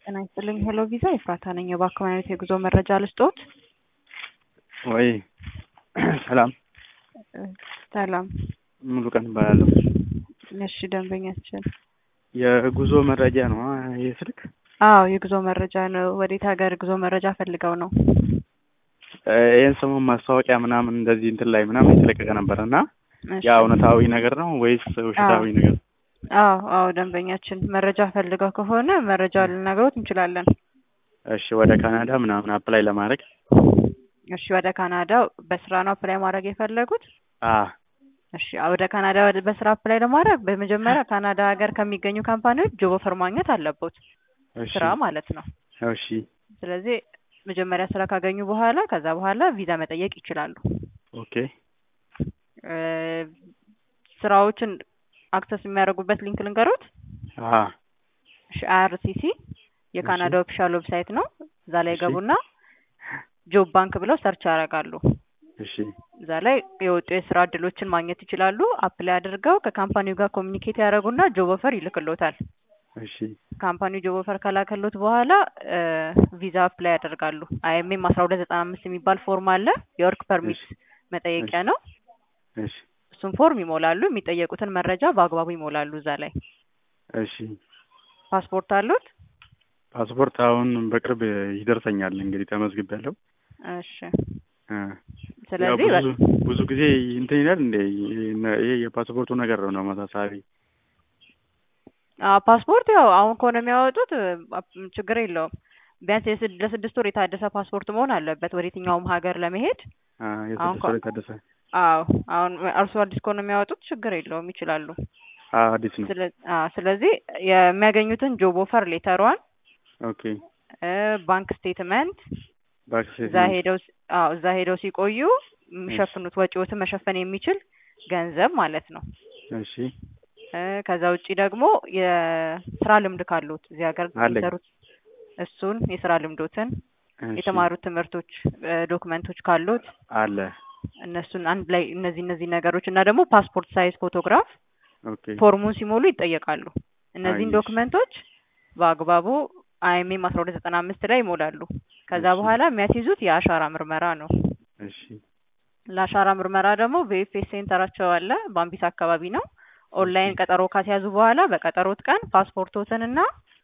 ጤና ይስጥልኝ ሄሎ ቪዛ ኤፍራታ ነኝ። የባንክ አይነት የጉዞ መረጃ ልስጦት? ወይ ሰላም ሰላም። ሙሉ ቀን እባላለሁ። እሺ ደንበኛችን። የጉዞ መረጃ ነው ይህ ስልክ? አዎ የጉዞ መረጃ ነው። ወዴት ሀገር ጉዞ መረጃ ፈልገው ነው? ይህን ሰሞን ማስታወቂያ ምናምን እንደዚህ እንትን ላይ ምናምን የተለቀቀ ነበር እና እሺ። ያ እውነታዊ ነገር ነው ወይስ ውሸታዊ ነገር? አዎ አዎ ደንበኛችን መረጃ ፈልገው ከሆነ መረጃ ልነግሮት እንችላለን። እሺ ወደ ካናዳ ምናምን አፕላይ ለማድረግ እሺ ወደ ካናዳ በስራ ነው አፕላይ ማድረግ የፈለጉት? አ እሺ ወደ ካናዳ ወደ- በስራ አፕላይ ለማድረግ በመጀመሪያ ካናዳ ሀገር ከሚገኙ ካምፓኒዎች ጆብ ኦፈር ማግኘት አለቦት እሺ ስራ ማለት ነው። እሺ ስለዚህ መጀመሪያ ስራ ካገኙ በኋላ ከዛ በኋላ ቪዛ መጠየቅ ይችላሉ። ኦኬ እ ስራዎችን አክሰስ የሚያደርጉበት ሊንክ ልንገሮት። አ አይአርሲሲ የካናዳ ኦፊሻል ዌብሳይት ነው። እዛ ላይ እሺ። ገቡና ጆብ ባንክ ብለው ሰርች ያደርጋሉ። እሺ እዛ ላይ የወጡ የስራ እድሎችን ማግኘት ይችላሉ። አፕላይ አድርገው ከካምፓኒው ጋር ኮሚኒኬት ያደርጉና ጆብ ኦፈር ይልክሎታል። እሺ ካምፓኒው ጆብ ኦፈር ከላከሎት በኋላ ቪዛ አፕላይ ያደርጋሉ። አይኤምኤም አስራ ሁለት ዘጠና አምስት የሚባል ፎርም አለ። የወርክ ፐርሚት መጠየቂያ ነው። እሺ እሱን ፎርም ይሞላሉ። የሚጠየቁትን መረጃ በአግባቡ ይሞላሉ። እዛ ላይ እሺ ፓስፖርት አሉት? ፓስፖርት አሁን በቅርብ ይደርሰኛል እንግዲህ ተመዝግቤያለሁ። እሺ። እ ስለዚህ ያው ብዙ ብዙ ጊዜ እንትን ይላል እንደ ይሄ የፓስፖርቱ ነገር ነው መሳሳቢ። አዎ ፓስፖርት ያው አሁን ከሆነ የሚያወጡት አ- ችግር የለውም። ቢያንስ የስድ- ለስድስት ወር የታደሰ ፓስፖርት መሆን አለበት ወደ የትኛውም ሀገር ለመሄድ። አ አሁን የስድስት ከ- ወር የታደሰ አዎ አሁን እርሱ አዲስ ከሆነ የሚያወጡት ችግር የለውም ይችላሉ። አ አዲስ ነው። ስለ አዎ ስለዚህ የሚያገኙትን ጆብ ኦፈር ሌተሯን ኦኬ እ ባንክ ስቴትመንት ባክስ እዛ ሄደው ሲ- አዎ እዛ ሄደው ሲቆዩ የሚሸፍኑት ወጪዎትን መሸፈን የሚችል ገንዘብ ማለት ነው። እሺ እ ከዛ ውጪ ደግሞ የስራ ልምድ ካሉት እዚህ ሀገር አለኝ። የሚሰሩት እሱን የስራ ልምዶትን እሺ የተማሩት ትምህርቶች እ ዶክመንቶች ካሉት አለ እነሱን አንድ ላይ እነዚህ እነዚህ ነገሮች እና ደግሞ ፓስፖርት ሳይዝ ፎቶግራፍ ኦኬ ፎርሙን ሲሞሉ ይጠየቃሉ። እነዚህን አየሽ። ዶክመንቶች በአግባቡ አይኤምኤም አስራ ሁለት ዘጠና አምስት ላይ ይሞላሉ። ከዛ እሺ። በኋላ የሚያስይዙት የአሻራ ምርመራ ነው። እሺ ለአሻራ ምርመራ ደግሞ በኢፌስ ሴንተራቸው አለ፣ ባምቢስ አካባቢ ነው። ኦንላይን ቀጠሮ ካስያዙ በኋላ በቀጠሮት ቀን ፓስፖርቶትንና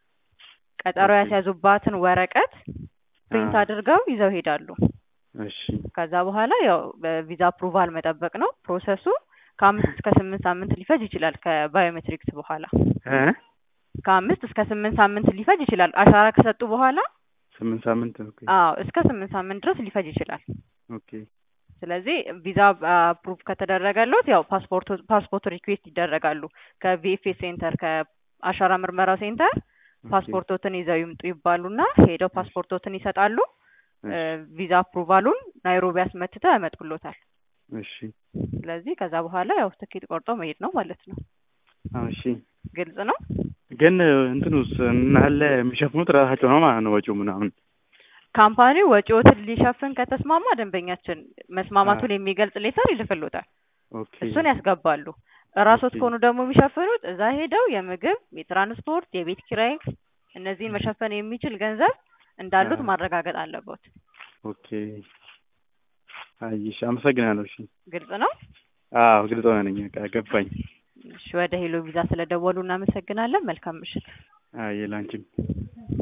ቀጠሮ ኦኬ። ያስያዙባትን ወረቀት ፕሪንት አ አድርገው ይዘው ሄዳሉ። እሺ ከዛ በኋላ ያው በቪዛ አፕሩቫል መጠበቅ ነው ፕሮሰሱ። ከአምስት እስከ ስምንት ሳምንት ሊፈጅ ይችላል። ከባዮሜትሪክስ በኋላ እ ከአምስት እስከ ስምንት ሳምንት ሊፈጅ ይችላል። አሻራ ከሰጡ በኋላ ስምንት ሳምንት ኦኬ አዎ እስከ ስምንት ሳምንት ድረስ ሊፈጅ ይችላል። ኦኬ ስለዚህ ቪዛ አፕሩቭ ከተደረገለት ያው ፓስፖርት ፓስፖርት ሪኩዌስት ይደረጋሉ ከቪኤፍኤስ ሴንተር ከአሻራ ምርመራ ሴንተር ኦኬ። ፓስፖርቶትን ይዘው ይምጡ ይባሉና ሄደው ፓስፖርቶትን ይሰጣሉ። እሺ ቪዛ አፕሩቫሉን ናይሮቢ አስመትተው ያመጡሎታል። እሺ ስለዚህ ከዛ በኋላ ያው ትኬት ቆርጦ መሄድ ነው ማለት ነው። አዎ፣ እሺ ግልጽ ነው። ግን እንትኑስ እናለ የሚሸፍኑት ራሳቸው ነው ማለት ነው ወጪው ምናምን ካምፓኒው ወጪዎትን ሊሸፍን ከተስማማ ደንበኛችን መስማማቱን የሚገልጽ ሌተር ይልክሎታል። ኦኬ እሱን ያስገባሉ። እራሶት ኦኬ። ከሆኑ ደግሞ የሚሸፍኑት እዛ ሄደው የምግብ፣ የትራንስፖርት፣ የቤት ኪራይ እነዚህን መሸፈን የሚችል ገንዘብ እንዳሉት አ- ማረጋገጥ አለበት። ኦኬ አይሽ አመሰግናለሁ እሺ ግልጽ ነው። አዎ ግልጽ ሆነ ነኝ በቃ ገባኝ እሺ ወደ ሄሎ ቪዛ ስለደወሉ እናመሰግናለን። መልካም ምሽት። አይ ላንቺም